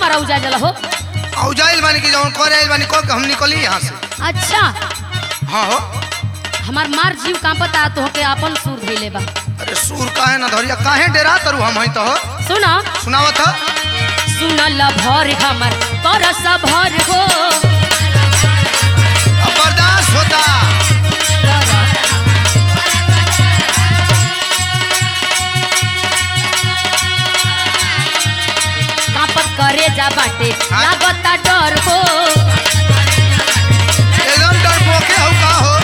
हमारा उजा जला हो औजाइल बानी की जवन करे आइल बानी कह के हम निकली यहाँ से अच्छा हाँ हो हमार मार जीव कांपता तो के अपन सुर धइले बा अरे सूर काहे ना धरिया काहे डेरा तरु हम हई तो हो सुना सुनावत ह सुनल भर हमर करस भर हो अब बर्दाश्त होता कांपत करे जा बाटे हाँ? लागता डर हो एकदम डरपोके हो का हो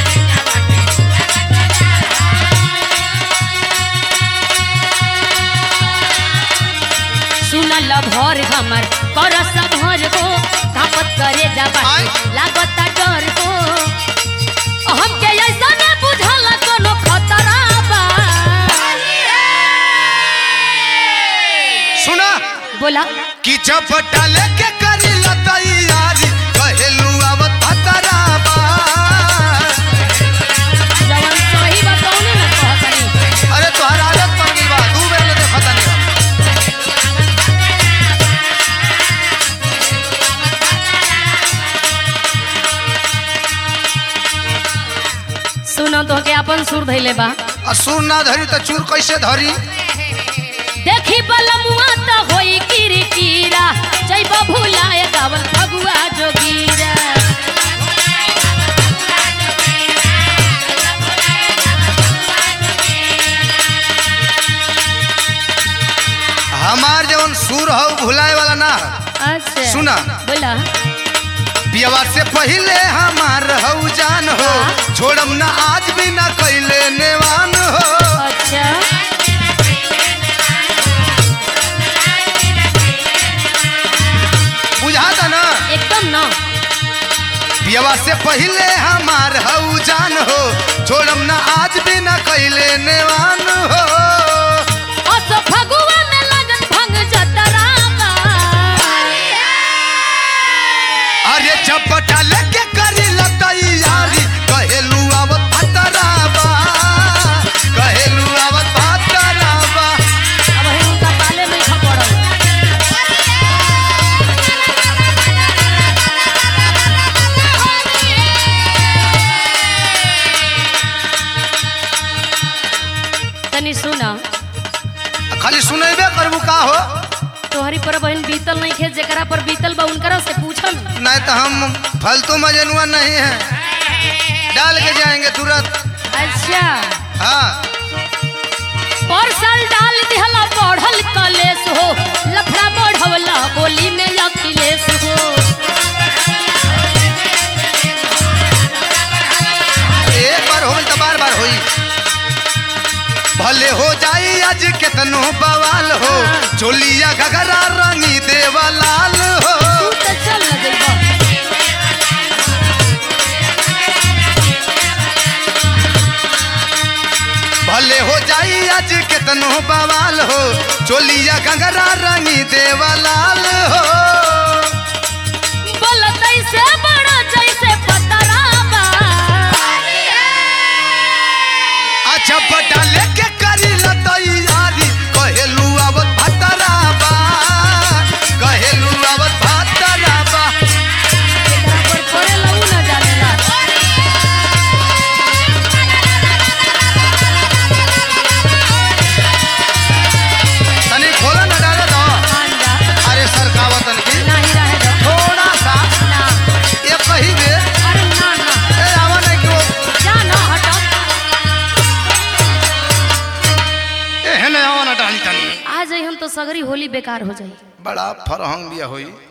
सुनल भर हमर करस भर हो कांपत करे जा बाटे आय? लागता डर हो हमके ऐसा न बुझल कोनो खतरा बा सुना बोला कि चपटा लेके करी लतई यारी कहेलू अब खतरा बा जवन सही बताओ ना कहतनी अरे तोहर आदत पड़ गई बा दू बेर ले देखत नहीं हम सुनो तो के अपन सुर धइले बा आ सुर ना धरी त चूर कैसे धरी देखी बलमुआ त होई किरकिरा जैब भुलाए गावल फगुआ जोगीरा हमार जवन सुर हो भुलाए वाला ना अच्छा सुना। बोला बियावा से पहले हमार हऊ जान हो हाँ। छोड़म ना आज भी ना कैले नेवान हो अच्छा बुझाता ना एकदम न बियावा से पहले हमार हऊ जान हो छोड़म ना आज भी ना कैले नेवान हो अस फगुआ में लगन भंग जतरा बा अरे चपटा लेके करी लतई यारी कहेलू आवत खतरा बा कहेलू आवत खतरा बा अब है उनका पाले में खपड़ल तनी सुना खाली सुनेबे करबू का हो तोहरी पर बहन बीतल नहीं खे जेकरा पर बीतल बा उनकरा से पूछन नहीं तो हम फालतू मजनुआ नहीं है डाल के जाएंगे तुरंत अच्छा हाँ पर साल डाल दिहला बढ़ल कलेस हो लफड़ा बढ़वला बोली में अखिलेश हो एक बार होई तो बार बार होई भले हो जाई आज केतनो बवाल हो चोलिया घगरा रंगी देवा लाल हो तू तो चल न जइबा भले हो जाई आज केतनो बवाल हो चोलिया घगरा रंगी देवा लाल हो बोलत ऐसे बड़ा जैसे पतरा बा अच्छा पटा लेके करी लतई यारी कहेलू आवत भतरा बा कहेलू आवत भतरा बा एकरा पर पड़े लऊ न जानेला तनी खोला न डाले दो मान जा अरे सरकावतन की नहीं रहे दो थोड़ा सा ना ये कही बे अरे ना ना ए आवा नहीं कि वो जा ना हटो ए है ना आवा ना डाली तनी आ जाई हम तो सगरी होली बेकार हो जाई बड़ा फरहंग बिया होई